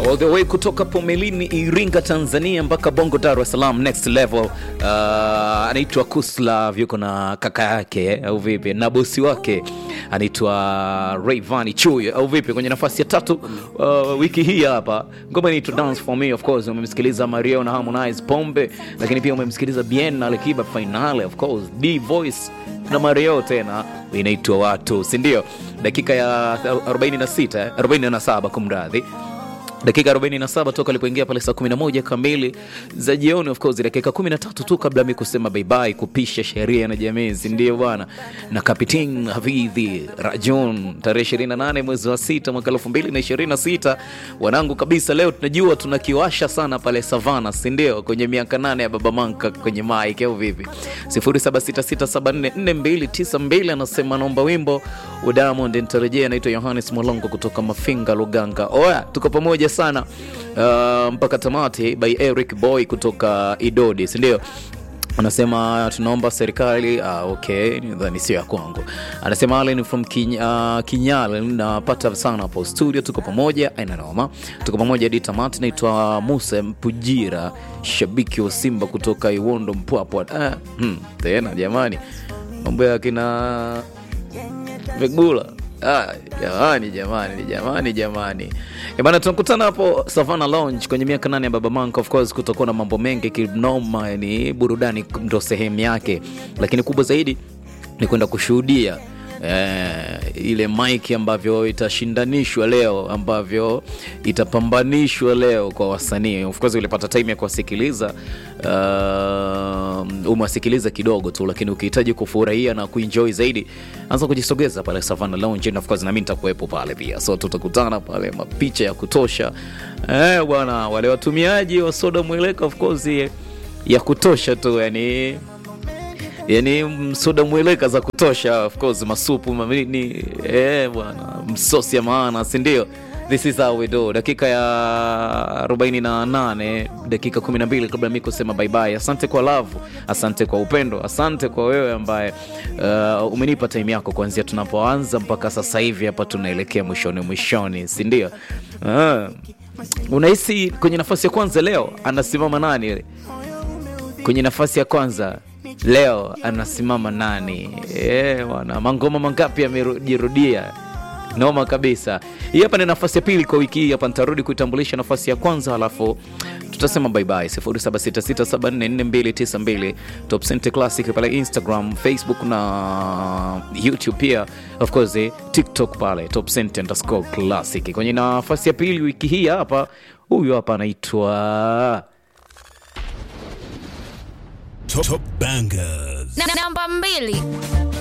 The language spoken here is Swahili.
all the way kutoka Pomelini, Iringa, Tanzania mpaka Bongo, Dar es Salaam, next level. Uh, anaitwa Kuslav, yuko na kaka yake au vipi, na bosi wake anaitwa Rayvanny Chuy au vipi, kwenye nafasi ya tatu uh, wiki hii hapa ngoma inaitwa Dance for Me. Of course umemsikiliza Mario na Harmonize Pombe, lakini pia umemsikiliza Bien na Alikiba Finale, of course D Voice na Mario tena inaitwa watu, si ndio? Dakika ya 46 47, kumradhi dakika 47 toka alipoingia pale saa 11 kamili za jioni. Of course dakika 13 tu kabla mi kusema bye bye, kupisha sheria na jamii, si ndio bwana? Na Kapitin Hafidhi Rajon, tarehe 28 mwezi wa 6 mwaka 2026, wanangu kabisa. Leo tunajua tunakiwasha sana pale Savana, si ndio? Kwenye miaka nane ya Baba Manka kwenye mic au vipi? 0766744292 anasema naomba wimbo wa Diamond nitarejea. Anaitwa Yohanes Mwalongo kutoka Mafinga Luganga. Oya, tuko pamoja sana uh, mpaka tamati by Eric Boy kutoka Idodi, si ndio? Anasema tunaomba serikali ah, okay, nadhani sio ya kwangu. Anasema Allen from Kin, uh, Kinyale, napata sana hapo studio, tuko pamoja, aina noma, tuko pamoja hadi tamati. Naitwa Musa Mpujira, shabiki wa Simba kutoka Iwondo Mpwapwa. Ah, hmm, tena jamani, mambo ya kina Vegula Ah, jamani jamani jamani jamani Eh, bana tunakutana hapo Savana Lounge kwenye miaka nane ya Baba Manka. Of course kutakuwa na mambo mengi kinoma, yani burudani ndo sehemu yake, lakini kubwa zaidi ni kwenda kushuhudia eh, ile mic ambavyo itashindanishwa leo, ambavyo itapambanishwa leo kwa wasanii. Of course ulipata time ya kuwasikiliza uh, umewasikiliza kidogo tu, lakini ukihitaji kufurahia na kuenjoy zaidi, anza kujisogeza pale Savana Lounge, and of course na mimi nitakuwepo pale pia, so tutakutana pale, mapicha ya kutosha eh, bwana, wale watumiaji wa soda mweleka of course ya kutosha tu yani yani msoda mweleka za kutosha of course masupu mamini eh bwana msosi ya maana si ndio this is how we do dakika ya 48 dakika 12 kabla mi kusema bye bye asante kwa love asante kwa upendo asante kwa wewe ambaye uh, umenipa time yako kuanzia tunapoanza mpaka sasa hivi hapa tunaelekea mwishoni mwishoni si ndio uh, unahisi kwenye nafasi ya kwanza leo anasimama nani kwenye nafasi ya kwanza leo anasimama nani? Eh, bwana, mangoma mangapi yamejirudia? Noma kabisa. Hii hapa ni nafasi ya pili kwa wiki hii. Hapa nitarudi kuitambulisha nafasi ya kwanza, halafu tutasema bye bye. 0766744292 Top Center Classic pale Instagram, Facebook na YouTube pia, of course eh, TikTok pale Top Center underscore Classic. Kwenye nafasi ya pili wiki hii hapa, huyu hapa anaitwa Top, top bangers. Na- namba mbili